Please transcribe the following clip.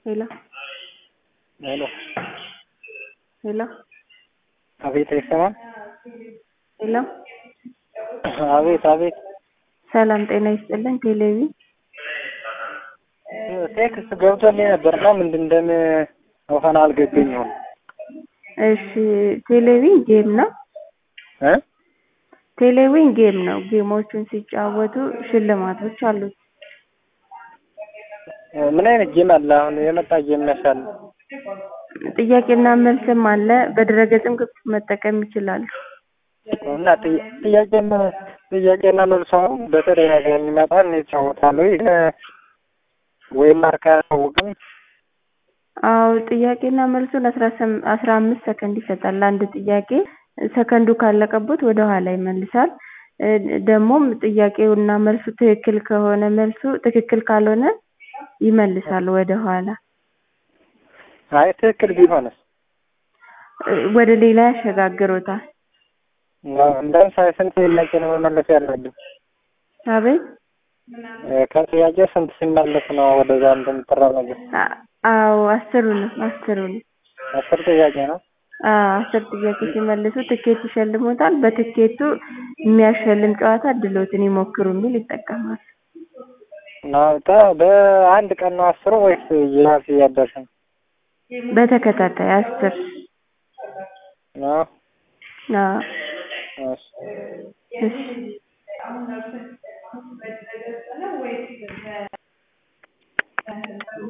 ሄሎ ሄሎ ሄሎ አቤት አይሰማም? ሄሎ አቤት አቤት ሰላም ጤና ይስጥልን። ቴሌቪ ቴክስት ገብቶልኝ ነበርና ምንድን እንደም እንኳን አልገባኝም። እሺ ቴሌቪዥን ጌም ነው። እ ቴሌቪዥን ጌም ነው። ጌሞቹን ሲጫወቱ ሽልማቶች አሉት። ምን አይነት ጌም አለ? አሁን የመጣ ጌም ያሻል? ጥያቄና መልስም አለ። በድረገጽም ክፍት መጠቀም ይችላሉ። እና ጥያ- ጥያቄና ጥያቄና መልሱ አሁን በተደጋጋሚ ይመጣል ይጫወታለሁ ይሄ ወይም ማርካ አያሳውቅም። አዎ ጥያቄና መልሱን አስራ ስም- አስራ አምስት ሰከንድ ይሰጣል ለአንድ ጥያቄ። ሰከንዱ ካለቀቦት ወደ ኋላ ይመልሳል። እ ደግሞም ጥያቄውና መልሱ ትክክል ከሆነ መልሱ ትክክል ካልሆነ ይመልሳል ወደ ኋላ። አይ ትክክል ቢሆንስ? እ ወደ ሌላ ያሸጋግሮታል። ለምሳሌ ስንት ጥያቄ ነው መመለስ ያለብን? አቤት እ ከጥያቄ ስንት ሲመለስ ነው ወደዛ እንደምትራመገው? አ- አዎ አስሩንም አስሩንም አስር ጥያቄ ነው። አዎ አስር ጥያቄ ሲመልሱ ትኬት ይሸልሙታል። በትኬቱ የሚያሸልም ጨዋታ እድሎትን ይሞክሩ የሚል ይጠቀማሉ። አዎ ተ- በአንድ ቀን ነው አስሩ ወይስ እየራስ እያደረሰ ነው? በተከታታይ አስር አዎ አዎ እሺ እሺ